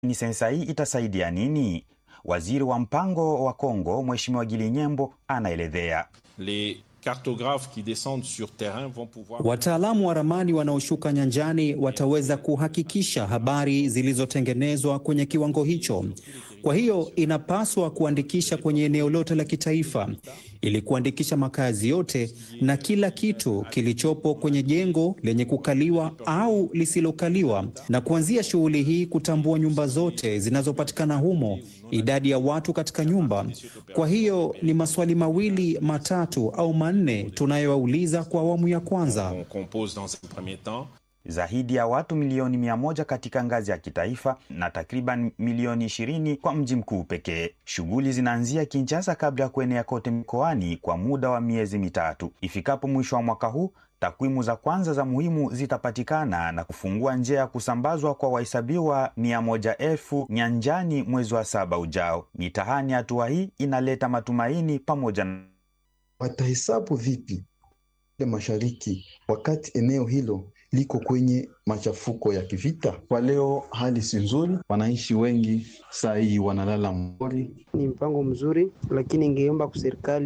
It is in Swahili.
Ni sensa hii itasaidia nini? Waziri wa mpango wa Kongo Mheshimiwa Gilinyembo anaelezea. Les cartographes qui descendent sur terrain vont pouvoir Wataalamu wa ramani wanaoshuka nyanjani wataweza kuhakikisha habari zilizotengenezwa kwenye kiwango hicho. Kwa hiyo inapaswa kuandikisha kwenye eneo lote la kitaifa ili kuandikisha makazi yote na kila kitu kilichopo kwenye jengo lenye kukaliwa au lisilokaliwa, na kuanzia shughuli hii kutambua nyumba zote zinazopatikana humo, idadi ya watu katika nyumba. Kwa hiyo ni maswali mawili matatu au manne tunayowauliza kwa awamu ya kwanza. on compose dans un premier temps. Zaidi ya watu milioni mia moja katika ngazi ya kitaifa na takriban milioni ishirini kwa mji mkuu pekee. Shughuli zinaanzia Kinshasa kabla ya kuenea kote mkoani kwa muda wa miezi mitatu. Ifikapo mwisho wa mwaka huu, takwimu za kwanza za muhimu zitapatikana na kufungua njia ya kusambazwa kwa wahesabiwa mia moja elfu nyanjani mwezi wa saba ujao. Mitahani, hatua hii inaleta matumaini pamoja na Watahesabu vipi ile mashariki wakati eneo hilo liko kwenye machafuko ya kivita? Kwa leo hali si nzuri, wananchi wengi saa hii wanalala mpori. Ni mpango mzuri, lakini ingeomba kwa serikali